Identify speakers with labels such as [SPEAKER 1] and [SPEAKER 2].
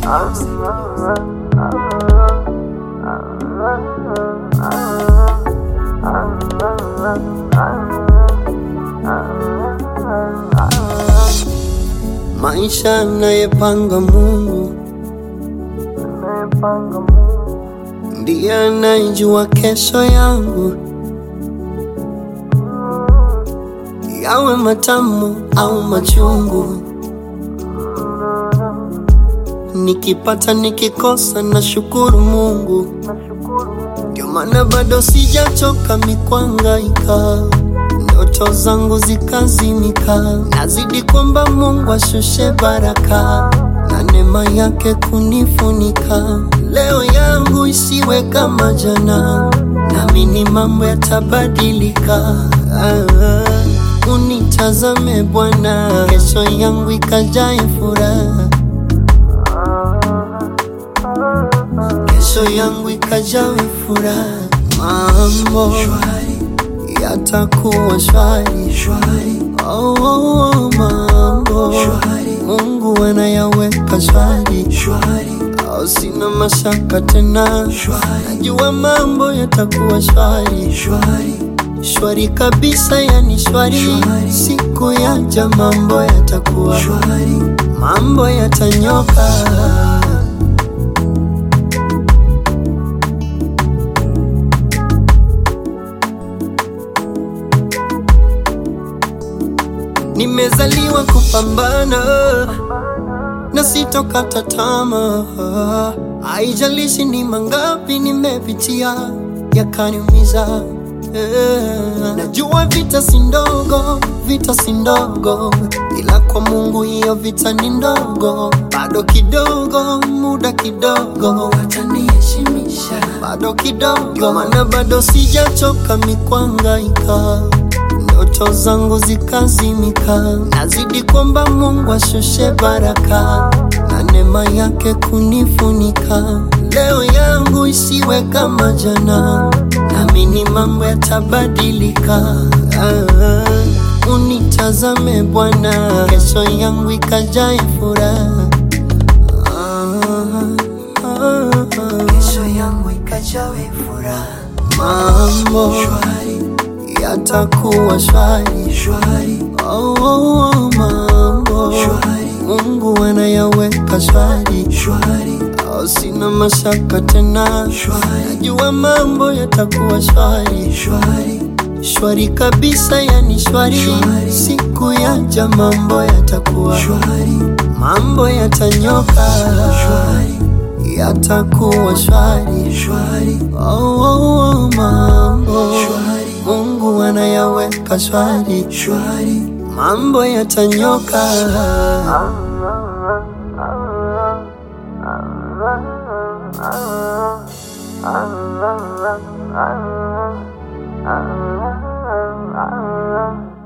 [SPEAKER 1] Maisha anayepanga Mungu ndiye anayejua kesho yangu, yawe matamu au machungu. Nikipata nikikosa, na shukuru Mungu, ndio maana bado sijachoka mikwangaika ndoto zangu zikazimika, nazidi kwamba Mungu ashushe baraka na neema yake kunifunika. Leo yangu isiwe kama jana, naamini mambo yatabadilika. Ah, unitazame Bwana, kesho yangu ikajae furaha, kesho yangu ikajawe furaha, mambo yatakuwa shwari shwari. Oh, oh, oh, mambo shwari. Mungu anayaweka shwari shwari. Oh, sina mashaka tena shwari. Najua mambo yatakuwa shwari shwari shwari kabisa, yani shwari, shwari. Siku yaja mambo yatakuwa shwari, mambo yatanyoka. Nimezaliwa kupambana na sitokata tamaa, haijalishi ni mangapi nimepitia yakaniumiza. Eh, Najua vita si ndogo, vita si ndogo, ila kwa Mungu hiyo vita ni ndogo. Bado kidogo, muda kidogo, ataniheshimisha bado kidogo, maana bado sijachoka mikwangaika ndoto zangu zikazimika, nazidi kwamba Mungu ashushe baraka na neema yake kunifunika. Leo yangu isiwe kama jana, naamini mambo yatabadilika. Ah, unitazame Bwana, kesho yangu ikajae furaha. Ah, ah, ah.
[SPEAKER 2] kesho yangu ikajawe furaha
[SPEAKER 1] Mambo
[SPEAKER 2] shwari
[SPEAKER 1] yatakuwa shwari
[SPEAKER 2] shwari
[SPEAKER 1] Oh, oh, oh, mambo
[SPEAKER 2] Shwari.
[SPEAKER 1] Mungu anayaweka shwari
[SPEAKER 2] shwari
[SPEAKER 1] oh, sina mashaka tena
[SPEAKER 2] Shwari.
[SPEAKER 1] najua mambo yatakuwa shwari
[SPEAKER 2] shwari
[SPEAKER 1] shwari kabisa, yani shwari,
[SPEAKER 2] Shwari.
[SPEAKER 1] siku yaja mambo yatakuwa
[SPEAKER 2] shwari
[SPEAKER 1] mambo yatanyoka
[SPEAKER 2] shwari
[SPEAKER 1] yatakuwa shwari
[SPEAKER 2] shwari
[SPEAKER 1] oh, oh, oh, mambo
[SPEAKER 2] Shwari.
[SPEAKER 1] Mungu anayaweka shwari
[SPEAKER 2] shwari
[SPEAKER 1] mambo yatanyoka.
[SPEAKER 3] Ah